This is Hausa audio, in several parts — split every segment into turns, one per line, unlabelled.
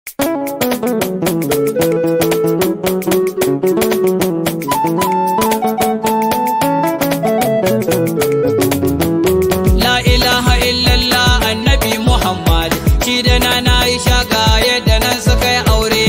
La ilaha illallah annabi Muhammad shi da na Aisha ga yadda nan suka yi aure.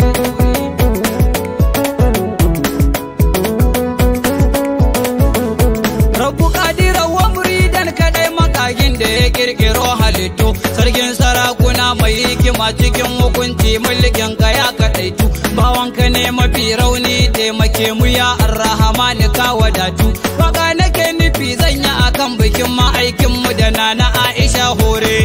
Rabu kadira wa muridan kadai makagin da ya kirkiro halittu sarkin sarakuna mai hikima cikin hukunci mulkin ka ya kadaitu bawanka ne mafi rauni taimake mu ya arrahmani ka wadatu waka nake nufi zan yi akan bikin ma'aikin mu da nana Aisha hore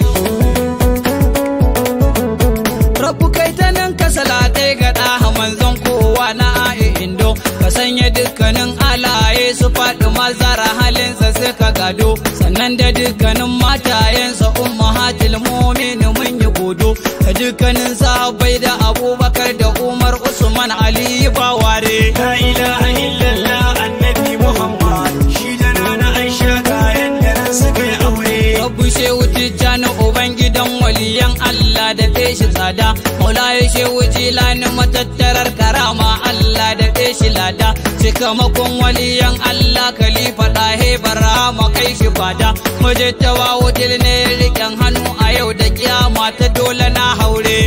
Rabu kai ta nan ka salatai ga ɗaha manzon kowa na a'i indo ka sanya dukkanin alaye su faɗi mazara halinsa suka gado sannan da dukkanin matayensa ummahatil mu'minin mun yi godo da dukkanin sahabbai da abubakar da umar usman ali baware
La ilaha illallah annabi Muhammad shi da nana Aisha kayan da nan suka yi aure.
Rabu shehu tijjani ubangidan waliyan Allah da shi tsada Maulaye shehu jilani matattarar karama Allah da shi lada Cikamakon waliyan Allah khalifa ɗahe barama kai shi fada Majittawa wudil ne riƙen hannu a yau da kiyama ta dole na haure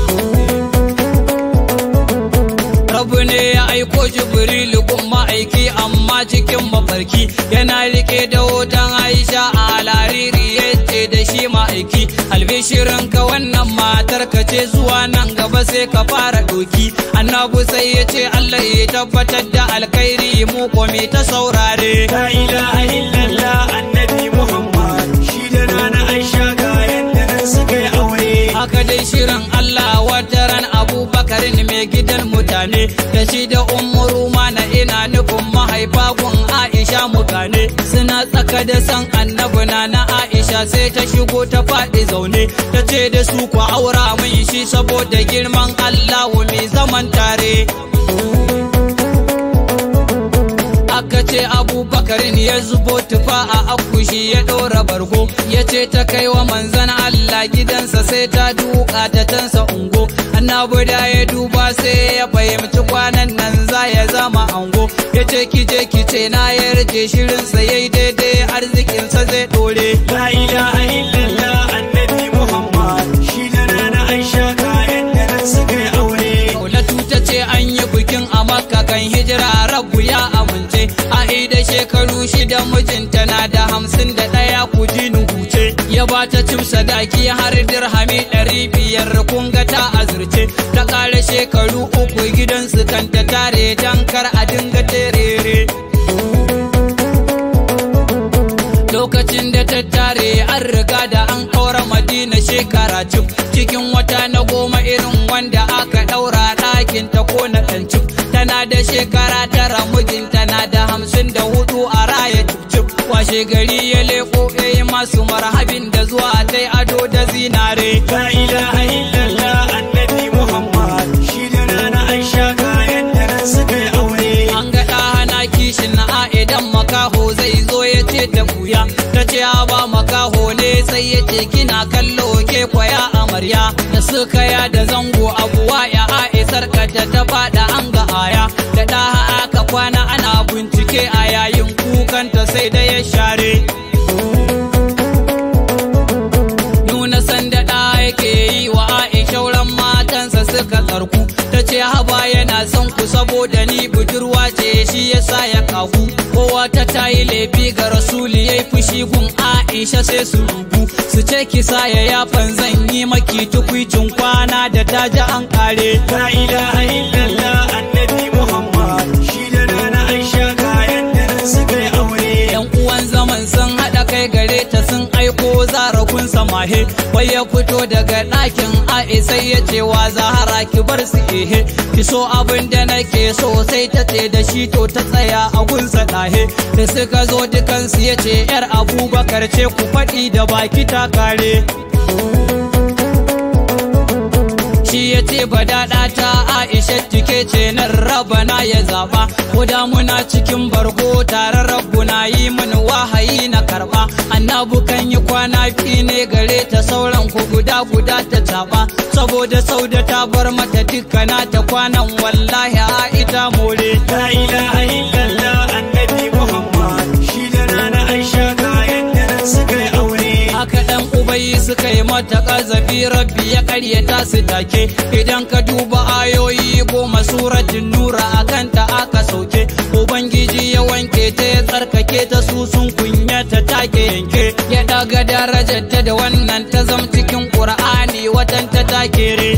Rabu ne ya aiko Jibrilu kun ma'aiki amma cikin mafarki yana rike da hoton Aisha a lariri yace da shi ma'aiki albishirin ka wannan matar ka ce zuwa nan gaba sai ka fara doki annabu sai ya ce Allah ya tabbatar da alkhairi mu komi ta saurare
La ilaha illallah annabi Muhammad shi da nana Aisha kayan da nan suka yi aure.
haka dai shirin Allah wataran abubakarin mai gidan mutane da shi da umuru na ina nufin mahaifa gun Aisha mukane suna tsaka da san annabi na na Aisha sai ta shigo ta faɗi zaune ta ce da su ku aura min shi saboda girman Allah mai zaman tare aka ce abubakar ne ya zubo tufa a akushi ya ɗora bargo ya ce ta kai wa manzan Allah gidansa sai ta duka ta tansa ungo annabi da ya duba sai ya fahimci kwanan nan za ya zama ango ya ce kije kice na yarje shirinsa yayi daidai arzikinsa zai ɗore
La ilaha illallah annabi Muhammad shi da nana Aisha kayan da nan suka yi aure.
Daulatu ta ce an yi bikin a makka kan hijira rabu ya amince a da shekaru shida mijinta na da hamsin da ɗaya ku ji huce ya ba ta cim sadaki har dirhami ɗari biyar kun ga ta azurce ta ƙara shekaru uku gidansu kan ta tare dan kar a dinga terere lokacin da ta tare an riga da an kaura madina shekara cif cikin wata na goma irin wanda aka daura ɗakin ta ko na ɗancif tana da shekara tara mijinta na da hamsin da hudu a raya cif washe gari ya leko yayi masu marhabin da zuwa ta ado da zinare
La ilaha illallah annabi Muhammad shi da nana Aisha kayan da nan suka yi aure.
an ga hana kishin na idan makaho zai zo ya ce ta buya ta ce a ba makaho ne sai ya ce kina kallo ke kwaya amarya da suka ya da zango abuwa ya aisar kata ta fada an ga aya da ɗaha aka kwana ana bincike a yayin kukanta sai da ya share nuna sanda ɗa yake yi wa Aisha shauran matansa suka tsarku ta ce haba yana son ku saboda ni budurwa ce shi yasa ya kagu kowa ta tayi laifi ga rasuli yayi fushi gun Aisha sai su rubu su ce kisa ya yafan zan yi maki tukwicin kwana da ta ji an kare
La ilaha illallah annabi Muhammad shi da nana Aisha kayan da nan suka yi aure.
yan uwan zaman sun haɗa kai gare ta sun aiko zarakun samahe wai ya fito daga ɗakin a'i sai ya ce wa zahara ki bar su ehe ki so abin da nake so sai ta ce da shi to ta tsaya a gunsa ɗahe da suka zo dukansu ya ce yar abubakar ce ku faɗi da baki ta kare shi ya ce badaɗa ta aisha tike ce nan rabana ya zaɓa ko da muna cikin bargo tare rabu na yi min wahayi na karɓa annabu kan yi kwana fi ne gare ta sauran ku guda guda ta taɓa saboda sauda ta bar mata dukkana ta kwanan wallahi a ita more
La ilaha illallah annabi Muhammad shi da nana Aisha kayan da nan suka yi aure.
haka dan ubayi suka yi mata kazafi rabbi ya karyata su take idan ka duba ayoyi goma suratin nura a kanta aka sauke ubangiji ya wanke ta ya tsarkake ta su sun kunyata take yanke ya daga darajar ta da wannan ta zam cikin qur'ani watan ta take re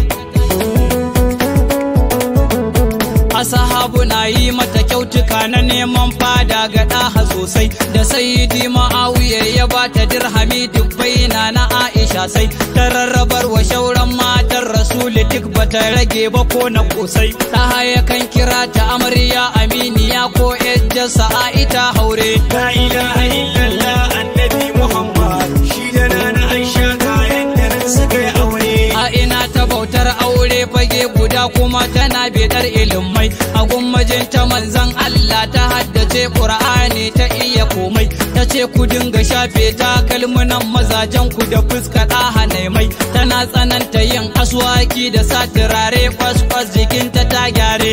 asahabu na yi mata kyautuka na neman fada ga ɗaha sosai da sayidi ma'awiya ya ba ta dirhami dubbai na na aisha sai ta rarrabar wa shauran matan rasuli duk bata rage ba ko na kosai ɗaha ya kan kira ta amarya aminiya ko ejjarsa a ita haure
La ilaha illallah annabi Muhammad shi da nana Aisha kayan da nan suka yi aure.
a ina ta bautar aure fage guda kuma tana bedar ilimai a gummajin ta manzan Allah ta haddace Qur'ani ta iya komai ta ce ku dinga shafe ta kalmunan mazajen ku da fuska ɗaha mai tana tsananta yin aswaki da sa turare kwas-kwas jikinta ta gyare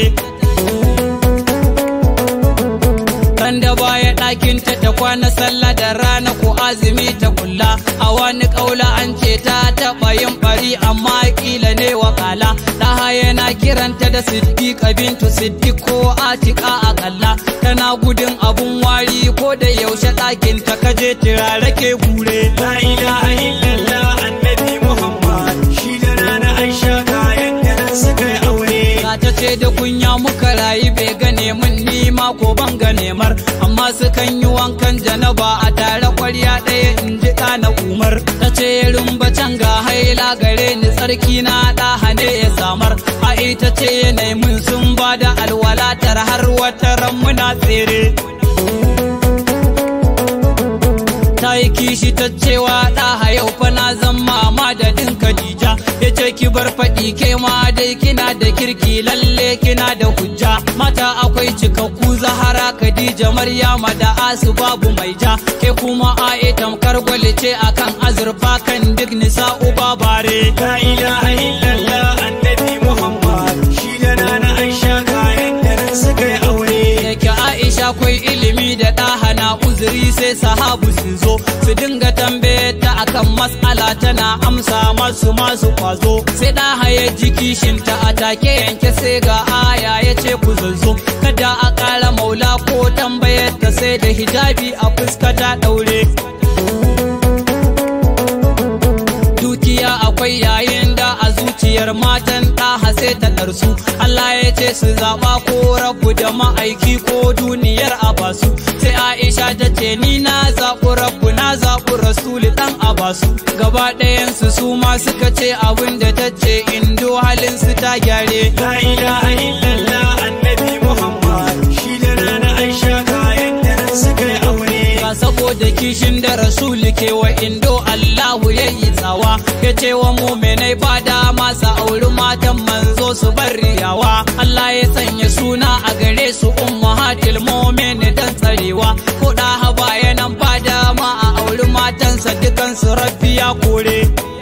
Ran da baya ɗakinta ta kwana sallah da rana ko azumi ta kulla a wani ƙaula an ce ta taɓa yin bari amma ƙila ne wakala ɗaha yana kiranta da siddiƙa bintu siddiq ko atika a kalla tana gudun abun wari ko da yaushe ɗakinta kaje turare ke gure
La ilaha illallah annabi Muhammad shi da nana Aisha kayan da nan suka yi aure.
Ga ta ce da kunya muka rayu bai gane min ni ma ko ban gane mar amma sukan yi wankan janaba a tare kwarya ɗaya in ji na umar ta ce rumba can ga haila gare ni tsarki na ɗaha ne ya samar a ita ce yanayi mun sun ba da alwalatar har wata ran muna tsere ta yi kishi ta cewa ɗaha yau fa na zan mama da ɗin Khadija ya ce ki bar faɗi ke ma dai kina da kirki lalle kina da hujja mata akwai cikakku Zahara Khadija Maryama da Asu babu mai ja ke kuma ae tamkar gwale ce akan azurfa kan duk nisa'u babare
La ilaha illallah annabi Muhammad shi da nana Aisha kayan da nan suka yi aure.
yake Aisha kwai ilimi da ɗaha na uzuri sai sahabu su zo su dinga tambaye ta akan mas'ala tana amsa masu masu kwazo sai ɗaha ya ji kishinta a take yanke sai ga aya ya ce ku zazzo kada a ƙara maula ko tambayar ta sai da hijabi a fuska ta ɗaure dukiya akwai yayin da a zuciyar matan ɗaha sai ta ɗarsu Allah ya ce su zaɓa ko rabu da ma'aiki ko duniyar abasu sai Aisha ta ce ni na zaɓi rabu na zaɓi rasuli ɗan abasu gaba ɗayansu su ma suka ce abin da ta ce indo halin su ta gyare
La ilaha illallah annabi Muhammad shi da nana Aisha kayan da nan suka yi aure.
Ba saboda kishin da rasuli ke wa indo Allahu ya yi tsawa ya ce wa muminai ba dama sa auri matan manzo su bar riyawa Allah ya sanya suna a gare su ummahatil mu'min dan tsarewa ko da haba yanan ba dama a auri matansa dukansu rabbi ya kore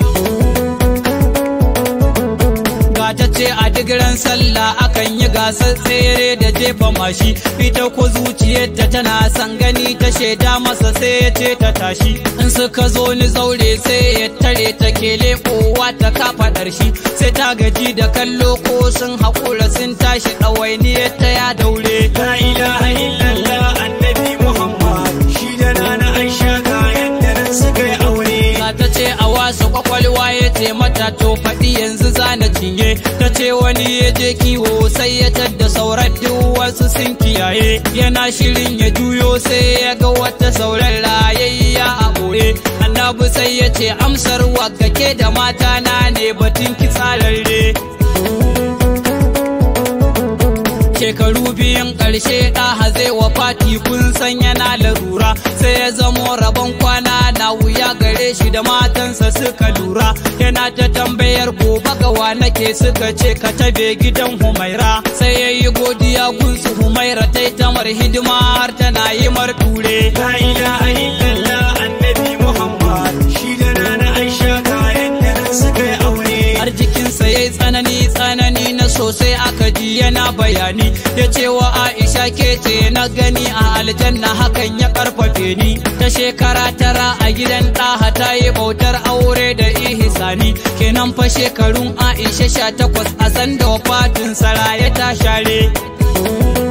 ta ce a digiran sallah akan yi gasar tsere da jefa mashi ita ko zuciyarta tana san gani ta shaida masa sai ya ce ta tashi in suka zo ni zaure sai ya tare ta kele kowa ta kafa shi sai ta gaji da kallo ko sun haƙura sun tashi ɗawainiyar ta ya daure
La ilaha illallah annabi Muhammad shi da nana Aisha kayan da nan suka yi aure.
Za ta ce a wasu kwakwalwa ya ce mata to faɗi yanzu zana cinye ta ce wani ya je kiwo sai ya tadda sauran duk wasu sun kiyaye yana shirin ya juyo sai ya ga wata sauran rayayya a ɓoye annabi sai ya ce amsar wagake da mata na ne batun ki tsararre shekaru biyun ƙarshe ɗaha zai wa fati kun san yana larura sai ya zamo rabon kwana na wuya gare shi da matansa suka lura yana ta tambayar gobe gawa nake suka ce ka tabe gidan humaira sai ya yi godiya gunsu humaira ta yi tamar hidima har tana yi mar ture
La ilaha illallah annabi Muhammad shi da nana Aisha kayan da nan suka yi aure.
har jikinsa ya yi tsanani tsanani na sosai aka ji yana bayani ya ce wa aisha ke ce na gani a aljanna hakan ya karfafe ni ta shekara tara a gidan ɗaha ta yi bautar aure da ihisani kenan fa shekarun aisha sha takwas a sanda wafatin saraya ta share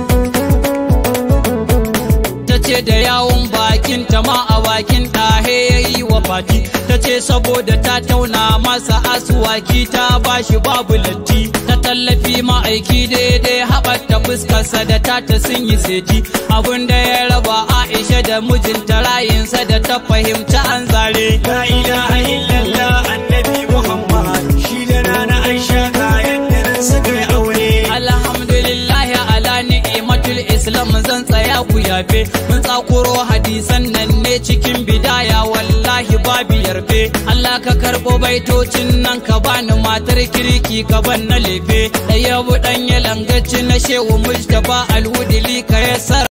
ta ce da yawon bakin ta ma a bakin ɗahe ya yi wa fati ta ce saboda ta tauna masa asuwaki ta bashi babu latti ta tallafi ma'aiki daidai haɓata fuskarsa da tata sun yi seti abin da ya raba aisha da mijinta rayinsa da ta fahimta an zare
La ilaha illallah annabi Muhammad shi da nana Aisha kayan da nan suka yi aure.
alhamdulillah ala ni'matul islam zan tsaya ku yafe mun tsakuro hadisan nan ne cikin bidaya wallahi babu yarfe Allah ka karɓo baitocin nan ka bani matar kirki ka ban na lefe ɗaya bu ɗan ya langaci na shehu mujtaba alhudili ka yassar